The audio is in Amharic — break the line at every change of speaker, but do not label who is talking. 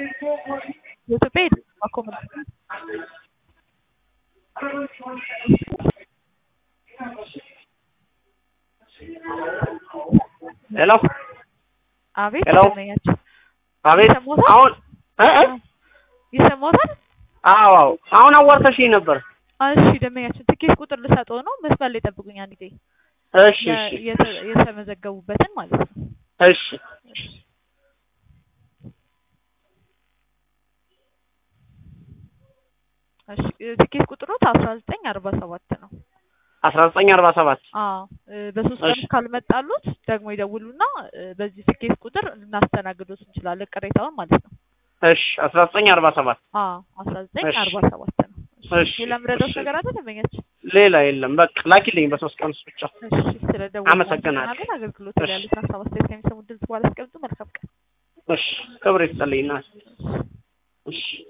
የኢትዮጵያ የድምፅ ኮሚኒቲ
ሄሎ
አቤት
ሄሎ።
ደንበኛችን
አቤት
ይሰማዎታል?
አሁን እ እ
ይሰማዎታል?
አዎ አዎ አሁን አዋርተሽኝ ነበር።
እሺ ደንበኛችን ትኬት ቁጥር ልሰጠው ነው። መስመር ላይ ጠብቁኝ አንድ ጊዜ
እሺ
የ-
እሺ
የተ- የተመዘገቡበትን ማለት ነው።
እሺ
እሺ ትኬት ቁጥሮት አስራ ዘጠኝ አርባ ሰባት ነው።
አስራ ዘጠኝ አርባ ሰባት
አዎ እ በሶስት ቀን
እሺ።
ካልመጣሉት ደግሞ ይደውሉና እ በዚህ ትኬት ቁጥር ልናስተናግዶት እንችላለን ቅሬታውን ማለት ነው።
እሺ አስራ ዘጠኝ አርባ ሰባት
አዎ አስራ ዘጠኝ
እሺ።
አርባ ሰባት ነው።
እሺ
ሌላ ምረዳት
እሺ።
ነገር አለ ደንበኛችን?
ሌላ የለም በቃ ላኪልኝ በሶስት ቀን ውስጥ ብቻ
እሺ ስለደወሉ
አመሰግናለሁ።
እናመሰግናለን። አገልግሎት
እሺ።
ላይ ያሉትን ሀሳብ አስተያየት ከሚሰሙ ድምጽ በኋላ አስቀምጡ። መልካም ቀን።
እሺ ክብር ይስጥልኝ እናት እሺ